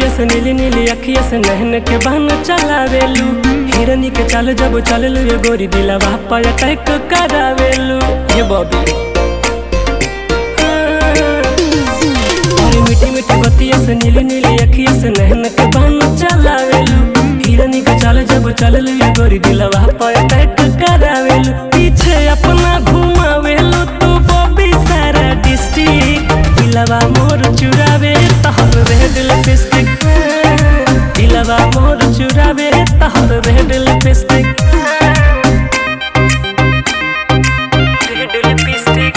बतिया से नीली नीली अखिया से नहन के बहन चलावेलू हिरनी के चाल जब चललू ये गोरी दिलवा पर अटैक करावेलू ये बॉबी अरे मीठी मीठी बतिया से नीली नीली अखिया से नहन के बहन चलावेलू हिरनी के चाल जब चललू ये गोरी दिलवा पर अटैक करावेलू पीछे अपना घुमावेलू तू बॉबी सारा डिस्ट्रिक्ट दिलवा मोर चुरावे तहर रेड लिपस्टिक दिलवा मोर चुरावे तहर रेड लिपस्टिक रेड लिपस्टिक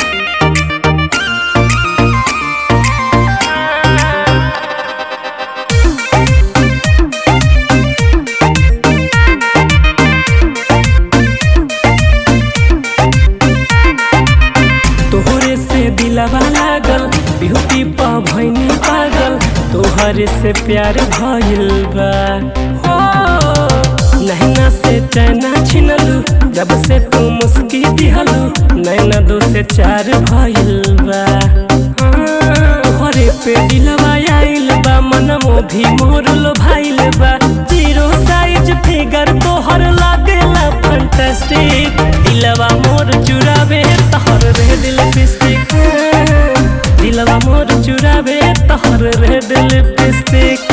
तोहरे से दिलवा लागल ब्यूटी पा भैनी पागल तोहरे से प्यार भइल बा हो नैना से चैना छिनलू जब से तू मुस्की दिहलू नैना दो से चार भइल बा हाँ, तोहरे पे दिलवा आइल बा मनमो भी मोर लो भाइल बा जीरो साइज फिगर तोहर लागेला फंटास्टिक दिलवा मोर चुरावे तहर रेड लिपस्टिक दिलवा मोर चुरावे तहर रेड लिपस्टिक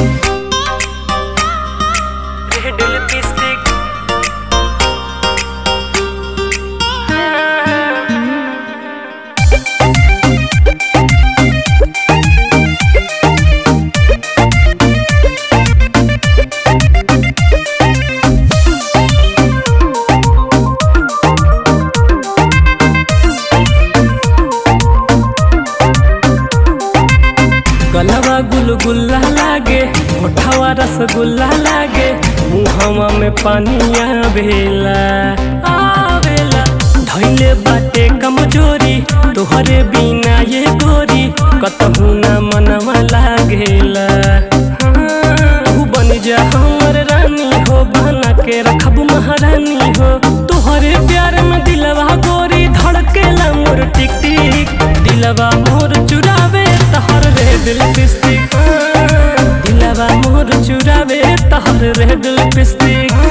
रेड लिपस्टिक गलवा गुलगुल्ला लागे होठवा रसगुल्ला लागे मुहवा में पानी आवेला आवेला धैले बाटे कमजोरी तोहरे बिना ये गोरी कतहू ना मनवा लागेला हाँ, तू बन जा हमर रानी हो बना के रखब महारानी हो तोहरे प्यार में दिलवा गोरी धड़केला मोर टिक टिक दिलवा मोर चुरावे तहर रेड लिपस्टिक दिलवा मोर चुरावे तहर रेड लिपस्टिक